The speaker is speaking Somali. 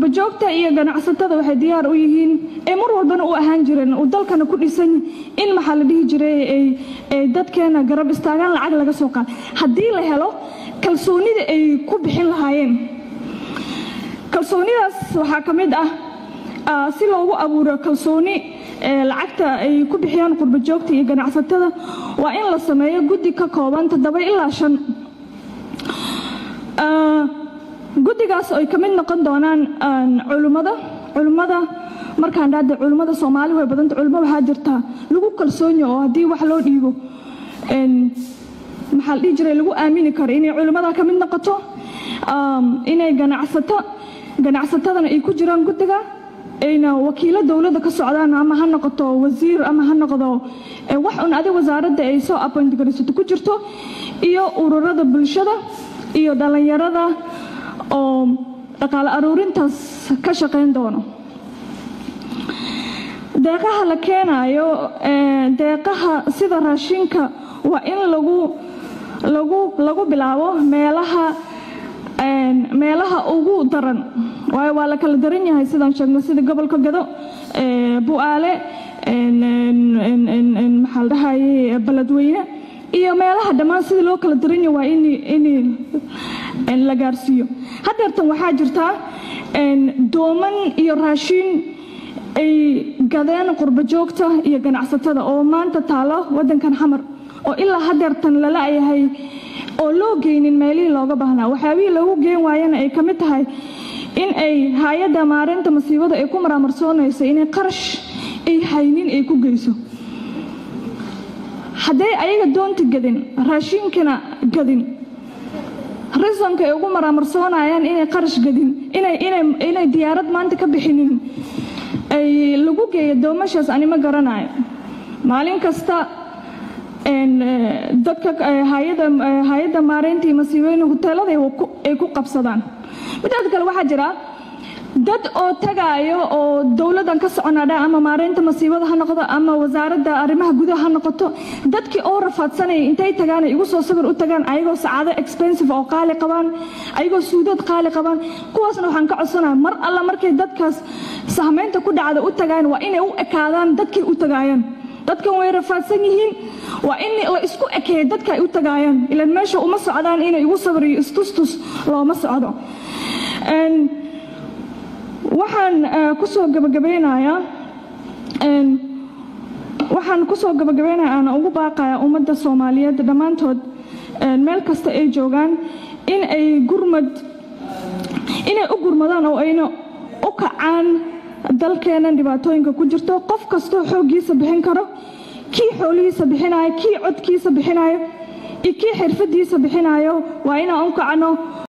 qurbajoogta iyo ganacsatada waxay diyaar u yihiin ee mar walbana u ahaan jireen uu dalkana ku dhisan in maxaa la dhihi jiray ay dadkeena garab istaagaan lacag laga soo qaad haddii la helo kalsoonida ay ku bixin lahaayeen kalsoonidaas waxaa ka mid ah si loogu abuuro kalsooni lacagta ay ku bixiyaan qurbajoogta iyo ganacsatada waa in la sameeyo guddi ka kooban toddoba ilaa shan guddigaas ay ka mid noqon doonaan culimmada culimmada markaan dhahda culimmada soomaali way badanta culimo waxaa jirta lagu kalsoonya oo haddii wax loo dhiibo maxaa la dhihi jiray lagu aamini karo inay culimmada ka mid noqoto inay ganacsato ganacsatadana ay ku jiraan guddiga ayna wakiilo dowladda ka socdaan ama ha noqoto wasiir ama ha noqdo wax un adig wasaaradda ay soo appoint garaysato ku jirto iyo ururada bulshada iyo dhallinyarada oo dhaqaale aruurintaas ka shaqayn doono deeqaha la keenayo deeqaha sida raashinka waa in lagu lagu lagu bilaabo meelaha meelaha ugu daran waayo waa la kala daran yahay sidaan sheegno sida gobolka gado bu-aale maxaa la dhahaye beledweyne iyo meelaha dhammaan sidii loo kala daran yahay waa in in la gaarsiiyo hadeertan waxaa jirtaa dooman iyo raashin ay gadeen qurbajoogta iyo ganacsatada oo maanta taalo wadankan xamar oo ilaa hadeertan lala yahay oo loo geynin meelihii looga baahnaa waxyaabihii loogu geen waayana ay ka mid tahay in ay hay-adda maareynta masiibada ay ku maraamarsoonayso inay qarash ay haynin ay ku geyso hadday ayaga doonta gadin raashinkana gadin risonka ay ugu maraamarsoonayaan inay qarash gadin inay diyaarad maanta ka bixinin ay lagu geeyo doomashaas anima garanayo maalin kasta dadka hay-adda maareynta iyo masiibooyin huteelada ay ku qabsadaan midaad kale waxaa jira dad oo tagaayo oo dowladdan ka soconadha ama maareynta masiibada ha noqdo ama wasaaradda arrimaha gudaha ha noqoto dadkii oo rafaadsanaya intay tagaan ay igu soo sawir u tagaan ayagoo sacaado expensive oo qaali qabaan ayagoo suudad qaali qabaan kuwaasna waxaan ka codsanaya mar alla markay dadkaas sahmeynta ku dhacda u tagaan waa inay u ekaadaan dadkay u tagaayaan dadkan way rafaadsan yihiin waa in la isku ekeeyo dadka ay u tagaayaan ilaan meesha uma socdaan inay igu sawir iyo istustus looma socdo waxaan kusoo gabagabeynayaa waxaan kusoo gabagabeynaya aana ugu baaqaya ummadda soomaaliyeed dhammaantood meel kasta ay joogaan in ay gurmad inay u gurmadaan oo ayna u kacaan dalkeennan dhibaatooyinka ku jirto qof kastoo xooggiisa bixin karo kii xoolihiisa bixinayo kii codkiisa bixinayo iyo kii xirfadiisa bixinayo waa inaan u kacno